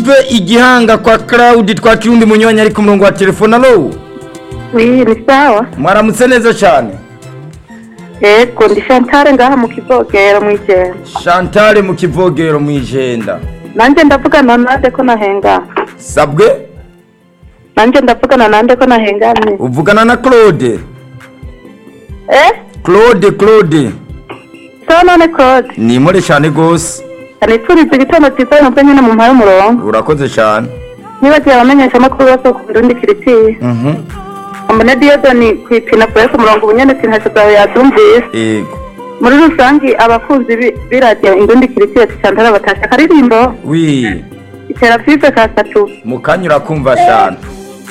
tuve igihanga kwa Claude twakira undi munywanyi ari ku murongo wa telefone alo Oui, ni sawa. mwaramutse neza cyane Ego, ndi Chantal ngaha mu kivogero mw'ijenda. Chantal mu kivogero mu ijenda Nanje ndavugana nande ko nahengana. sabwe Nanje ndavugana nande ko nahengamye. uvugana na Claude Eh? Claude Claude So none Claude. ni more cyane gose Anipfuriza igitondo cyiza nubwo nyine mu mpare umurongo. urakoze cyane Nibagiye abamenyesha amakuru bose ku Burundi kiritiye. mhm Ambone Diodoni kwipina kure ku murongo ubunyene sintasho zawe yadumvise. yego Muri rusangi abakunzi bi- b'iradiyo Indundi kiritiye Chantal batasha akaririmbo. wi Itera five ka satu. mukanya urakumva cyane